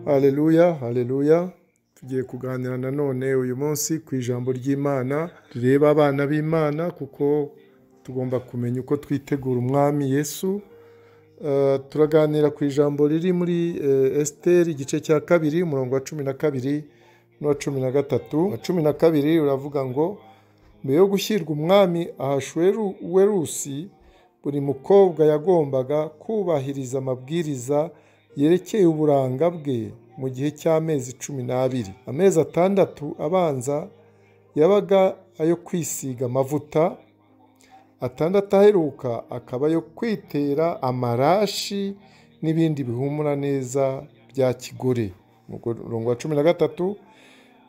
Haleluya, haleluya. Tugiye kuganira nanone uyu munsi ku ijambo ry'Imana, rireba abana b'Imana kuko tugomba kumenya uko twitegura umwami Yesu. Eh, Turaganira ku ijambo riri muri eh, Esiteri igice cya kabiri, umurongo wa cumi na kabiri n'uwa cumi na gatatu. Uwa cumi na kabiri uravuga ngo mbere yo gushyirwa umwami ahashweruwerusi buri mukobwa yagombaga kubahiriza amabwiriza yerekeye uburanga bwe mu gihe cy'amezi cumi n'abiri amezi atandatu abanza yabaga ayo kwisiga amavuta atandatu aheruka akaba ayo kwitera amarashi n'ibindi bihumura neza bya kigore Mu murongo wa cumi na gatatu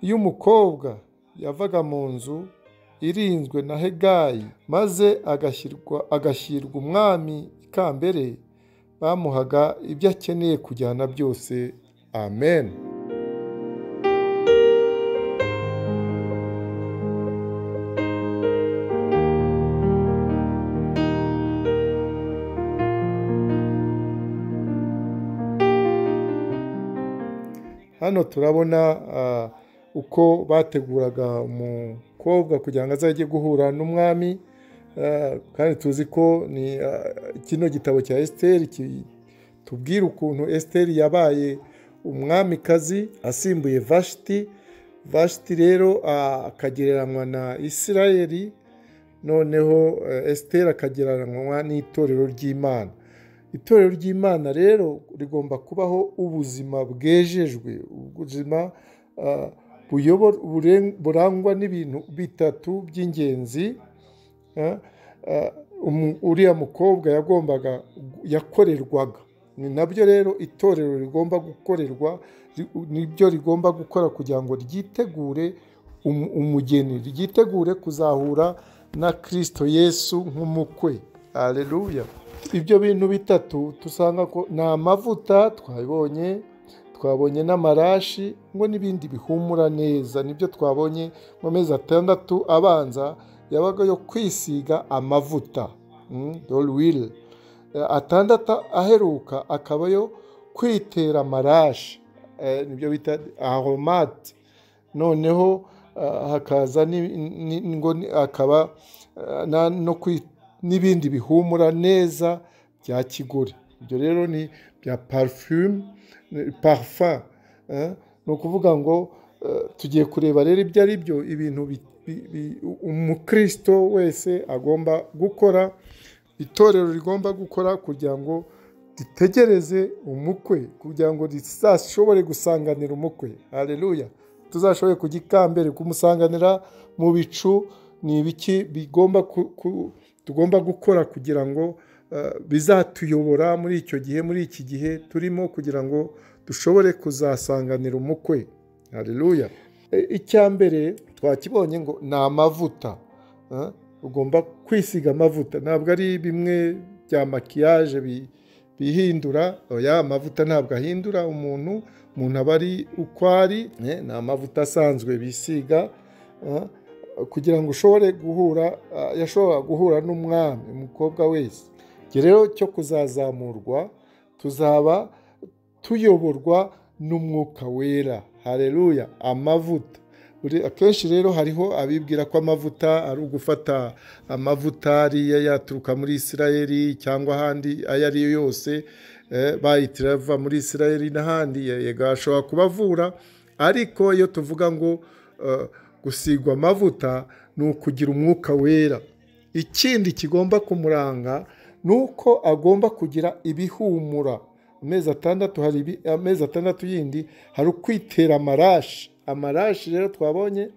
iyo umukobwa yavaga mu nzu irinzwe na hegayi maze agashyirwa agashyirwa umwami ikambere bamuhaga ibyo akeneye kujyana byose amen hano turabona ah, uko bateguraga umukobwa kugira ngo azajye guhura n'umwami ah, kandi tuzi ko ni ah, kino gitabo cya esiteri tubwira ukuntu esiteri yabaye umwamikazi asimbuye vashiti vashiti rero ah, akagereranywa na isirayeli noneho eh, esiteri akagereranywa n'itorero ry'imana itorero ry'imana rero rigomba kubaho ubuzima bwejejwe ubuzima ah, buyobo- buren- burangwa n'ibintu bitatu by'ingenzi ah, ah, umu- uriya mukobwa yagombaga yakorerwaga ni nabyo rero itorero rigomba gukorerwa ri- nibyo rigomba gukora kugira ngo ryitegure umu- umugeni ryitegure kuzahura na kirisito yesu nk'umukwe aleluya ibyo bintu bitatu dusanga ko ni amavuta twabonye twabonye n'amarashi ngo n'ibindi bihumura neza nibyo twabonye mu mezi atandatu abanza yabaga yo kwisiga amavuta dorwire atandatu aheruka akaba yo kwitera amarashi Eh, nibyo bita ahomati noneho ah, hakaza ni- ni- ngo ni- akaba ah, na- no kwi- n'ibindi bihumura neza bya kigore ibyo rero ni bya parufume parufa eh, ni ukuvuga ngo eh, tugiye kureba rero ibyo ari byo ibintu bi- bi- bi- umukristo wese agomba gukora itorero rigomba gukora kugira ngo ritegereze umukwe kugira ngo rizashobore gusanganira umukwe hareruya tuzashobore kugikambere kumusanganira mu bicu ni ibiki bigomba ku- ku- tugomba gukora kugira ngo eh, bizatuyobora muri icyo gihe muri iki gihe turimo kugira ngo dushobore kuzasanganira umukwe hareruya icya mbere twakibonye ngo ni amavuta Eh, ugomba kwisiga amavuta ntabwo ari bimwe bya makiyaje bi- bihindura oya amavuta ntabwo ahindura umuntu umuntu aba ari uko ari eh, ni amavuta asanzwe bisiga eh, kugira ngo ushobore guhura ah, yashobora guhura n'umwami umukobwa wese Njye rero cyo kuzazamurwa tuzaba tuyoborwa n'umwuka wera hareruya amavuta Buri- akenshi rero hariho abibwira ko amavuta ari ugufata amavuta ariya yaturuka muri isirayeli cyangwa ahandi ayo ari yo yose eh, bayitira ava muri isirayeli n'ahandi ye- yego ashobora kubavura ariko iyo tuvuga ngo eh, gusigwa amavuta ni ukugira umwuka wera ikindi kigomba kumuranga ni uko agomba kugira ibihumura amezi atandatu hari ibi- amezi atandatu yindi hari ukwitera amarashi amarashi rero twabonye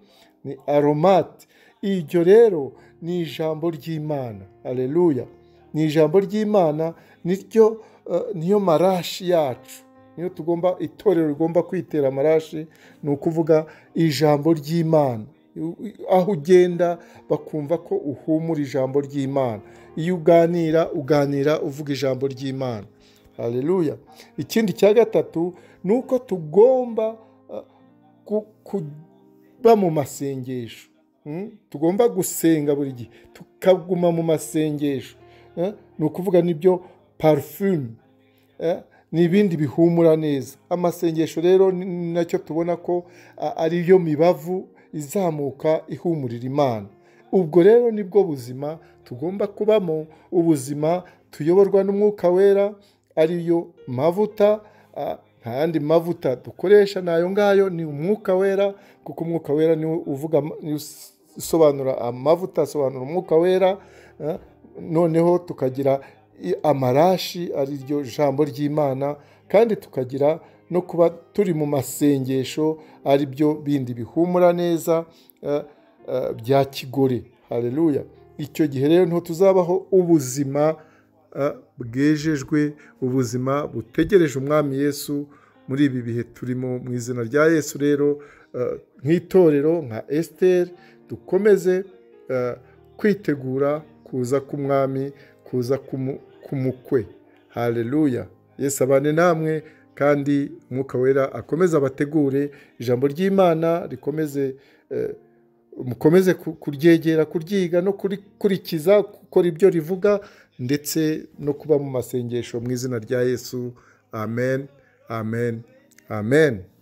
ni aromati iryo rero ni ijambo ry'imana aleluya ni ijambo ry'imana niryo eh, niyo marashi yacu niyo tugomba itorero rigomba kwitera amarashi ni ukuvuga ijambo ry'imana aho ugenda bakumva ko uhumura ijambo ry'imana iyo uganira uganira uvuga ijambo ry'imana hareruya ikindi cya gatatu ni uko tugomba eh, ku- kuba mu masengesho Mm? tugomba gusenga buri gihe tukaguma mu masengesho Eh? ni ukuvuga n'ibyo parufume eh, ni ibindi bihumura neza amasengesho rero ni nacyo tubona ko ari yo mibavu izamuka ihumurira imana ubwo rero nibwo buzima tugomba kubamo ubuzima tuyoborwa n'umwuka wera ariyo mavuta nta yandi mavuta dukoresha ni ayo ngayo ni umwuka wera kuko umwuka wera niwo uvuga usobanura amavuta asobanura umwuka wera noneho tukagira amarashi ariryo jambo ry'imana kandi tukagira no kuba turi mu masengesho ari byo bindi bihumura neza bya kigore hareruya icyo gihe rero ntiho tuzabaho ubuzima bwejejwe ubuzima butegereje umwami yesu muri ibi bihe turimo mu izina rya yesu rero nk'itorero nka esiteri dukomeze kwitegura kuza k'umwami kuza k'umukwe hareruya yesu abane namwe kandi umwuka wera akomeze abategure ijambo ry'imana rikomeze mukomeze kuryegera kuryiga no kurikurikiza gukora ibyo rivuga ndetse no kuba mu masengesho mu izina rya yesu amen amen amen